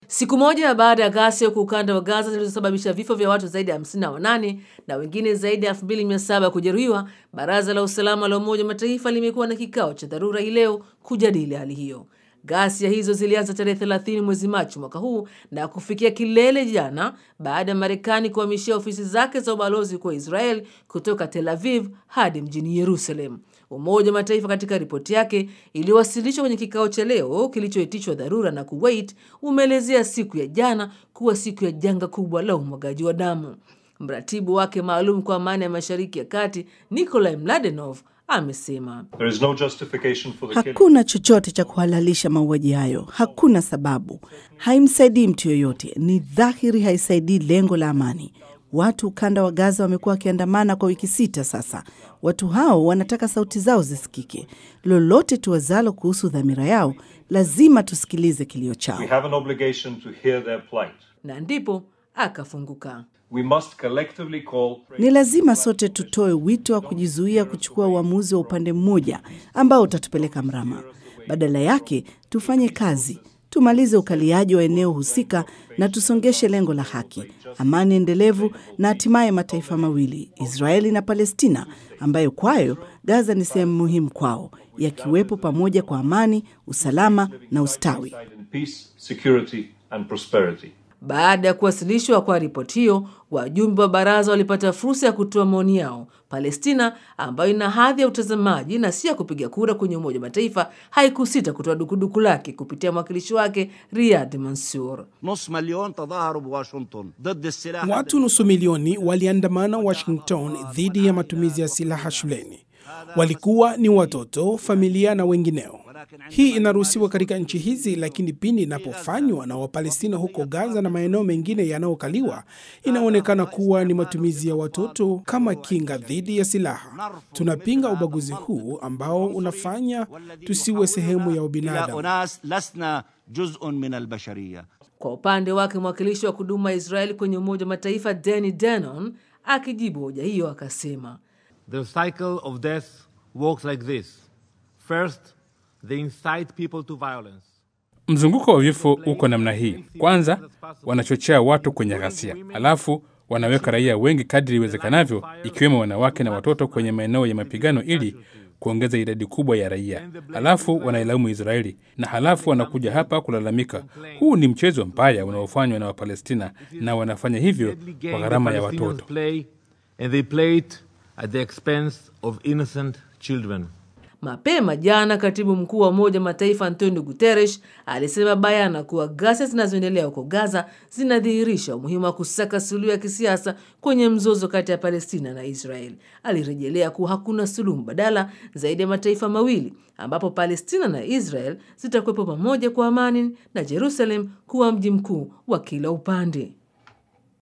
Siku moja baada ya ghasia huko ukanda wa Gaza zilizosababisha vifo vya watu zaidi ya 58 na wengine zaidi ya 2700 kujeruhiwa, baraza la usalama la Umoja wa Mataifa limekuwa na kikao cha dharura hii leo kujadili hali hiyo. Ghasia hizo zilianza tarehe 30 mwezi Machi mwaka huu na kufikia kilele jana baada ya Marekani kuhamishia ofisi zake za ubalozi kwa Israel kutoka Tel Aviv hadi mjini Yerusalem. Umoja wa Mataifa katika ripoti yake iliyowasilishwa kwenye kikao cha leo kilichoitishwa dharura na Kuwait umeelezea siku ya jana kuwa siku ya janga kubwa la umwagaji wa damu. Mratibu wake maalum kwa amani ya Mashariki ya Kati Nikolai Mladenov amesema There is no justification for the killing. Hakuna chochote cha kuhalalisha mauaji hayo, hakuna sababu. Haimsaidii mtu yoyote, ni dhahiri haisaidii lengo la amani. Watu ukanda wa Gaza wamekuwa wakiandamana kwa wiki sita sasa. Watu hao wanataka sauti zao zisikike. Lolote tuwazalo kuhusu dhamira yao, lazima tusikilize kilio chao. We have an obligation to hear their plight. na ndipo akafunguka. We must collectively call Ni lazima sote tutoe wito wa kujizuia kuchukua uamuzi wa upande mmoja ambao utatupeleka mrama. Badala yake, tufanye kazi, tumalize ukaliaji wa eneo husika na tusongeshe lengo la haki, amani endelevu na hatimaye mataifa mawili, Israeli na Palestina, ambayo kwayo Gaza ni sehemu muhimu kwao, yakiwepo pamoja kwa amani, usalama na ustawi. in peace, security and prosperity. Baada ya kuwasilishwa kwa ripoti hiyo, wajumbe wa baraza walipata fursa ya kutoa maoni yao. Palestina ambayo ina hadhi ya utazamaji na si ya kupiga kura kwenye Umoja wa Mataifa haikusita kutoa dukuduku lake kupitia mwakilishi wake Riyad Mansour. نص مليون تظاهروا بواشنطن ضد السلاح Watu nusu milioni waliandamana Washington dhidi ya matumizi ya silaha shuleni. Walikuwa ni watoto, familia na wengineo. Hii inaruhusiwa katika nchi hizi, lakini pindi inapofanywa na Wapalestina huko Gaza na maeneo mengine yanayokaliwa, inaonekana kuwa ni matumizi ya watoto kama kinga dhidi ya silaha. Tunapinga ubaguzi huu ambao unafanya tusiwe sehemu ya إلى ubinadamu. أناس لسنا جزء من البشرية Kwa upande wake mwakilishi wa kudumu wa Israeli kwenye Umoja wa Mataifa Danny Danon akijibu hoja hiyo akasema The cycle of death works like this. First, they incite people to violence. Mzunguko wa vifo uko namna hii. Kwanza wanachochea watu kwenye ghasia, halafu wanaweka raia wengi kadri iwezekanavyo, ikiwemo wanawake na watoto kwenye maeneo ya mapigano ili kuongeza idadi kubwa ya raia, halafu wanailaumu Israeli na halafu wanakuja hapa kulalamika. Huu ni mchezo mbaya unaofanywa na Wapalestina na wanafanya hivyo Deadly kwa game gharama the ya Palestinians watoto. play, and they play it at the expense of innocent children. Mapema jana katibu mkuu wa Umoja wa Mataifa Antonio Guterres alisema bayana kuwa ghasia zinazoendelea huko Gaza zinadhihirisha umuhimu wa kusaka suluhu ya kisiasa kwenye mzozo kati ya Palestina na Israel. Alirejelea kuwa hakuna suluhu mbadala zaidi ya mataifa mawili ambapo Palestina na Israel zitakuwepo pamoja kwa amani na Jerusalem kuwa mji mkuu wa kila upande.